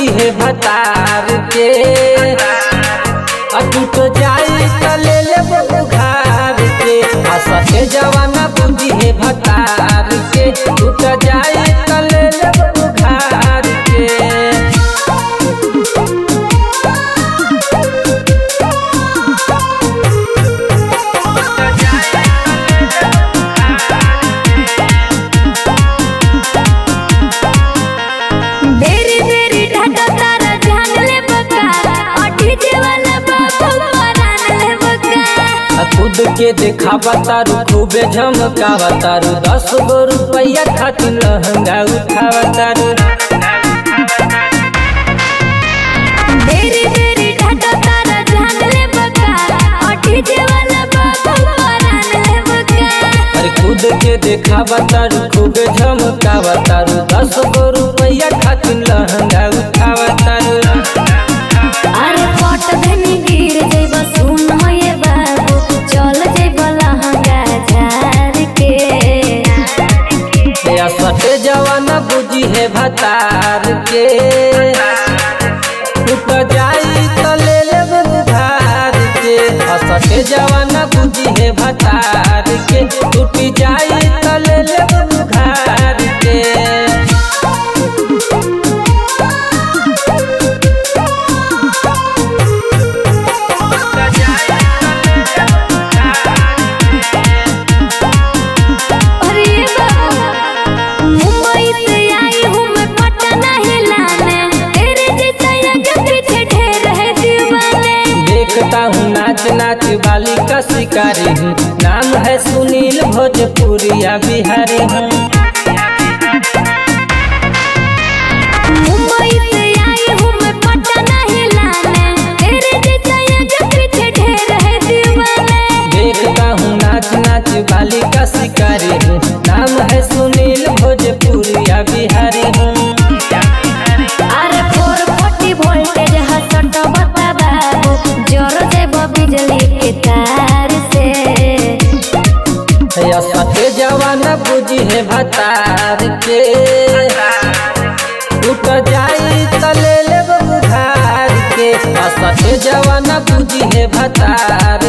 बुद्धि है भतार के अटूट जाई त ले लेब उघार के आ सटे जवाना बुद्धि है भतार के टूट जाई त ले लेब उघार के बेरी बेरी ढाका तारा जान ले बका अठी जे वाला बाबू परान ले बका आ खुद के देखावा तारू खूबे झमकावा तारू दस गो रुपया खातिर लहंगा उठावा तारू बेरी बेरी ढाका तारा जान ले बका अठी जे वाला बाबू परान ले बका अरे खुद के देखावा तारू खूबे झमकावा तारू दस गो रुपया खातिर लहंगा उठावा तारू अरे पट धनी गिर जइब सुन हो ये बाबू चल जइब लहंगा झार के या सटे जवाना बुझी है भतार के टूट जाई त ले लेब उधार के आ सटे जवाना बुझी है भतार के टूट जाई त ले लेब उधार के अरे बाबू मुंबई से आई हूँ मैं पटना हिलाने तेरे जैसा आगे पीछे ढेर है दीवाने देखता हूँ नाच नाच वाली का शिकारी हूँ नाम है सुनील भोजपुरिया बिहारी हूँ मुंबई से आई हूँ मैं पटना हिलाने तेरे जैसा आगे पीछे ढेर है दीवाने देखता हूँ नाच नाच वाली का शिकारी हूँ नाम है सुनील भोजपुरिया बिहारी हूँ अरे फोर फोर्टी वोल्टेज हसट बता बाबू जोर देब बिजली के तार से या सटे जवाना बुझी है भतार के टूट जाई त ले लेब उधार के आ सटे जवाना बुझी है भतार